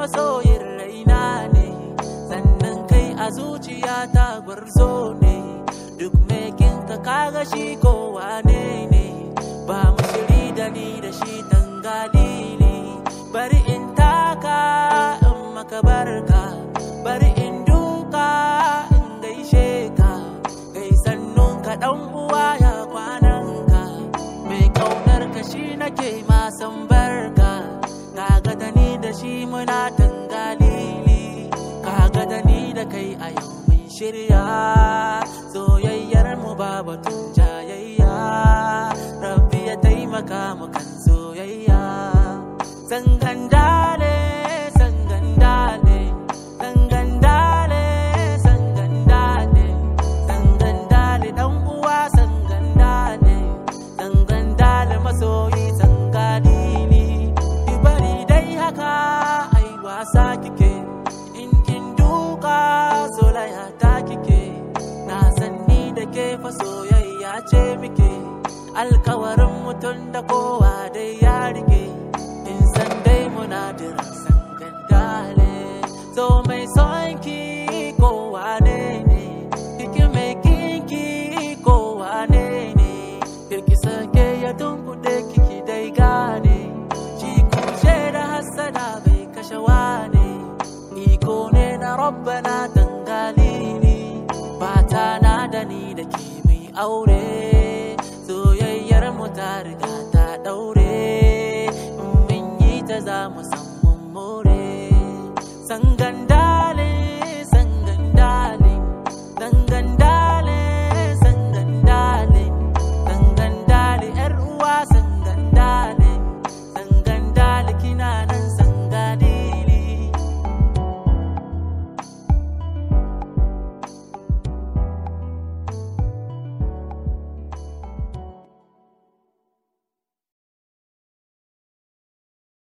masoyin raina ne sannan kai a zuciya ta gwarzo ne duk mekin ka kaga shi kowa ne ne ba mu shiri da ni da shi tangali ne bari in taka in maka barka bari in duka in gaishe ka kai sannun ka dan uwa ya kwanan ka mai kaunar ka shi nake ma san barka kaga da ni da shi muna tangalili kaga da ni da kai a yau mun shirya soyayyar mu ba batun jayayya rabbi ya taimaka mu kan soyayya sangandale sangandale sangandale sangandale sangandale dan uwa sangandale sangandale masoyi sangadili ki bari dai haka ai wasa kike in kin duka solaya ta kike na san ni da ke fa soyayya ce muke alkawarin mutum da kowa dai ya rike in san dai muna jira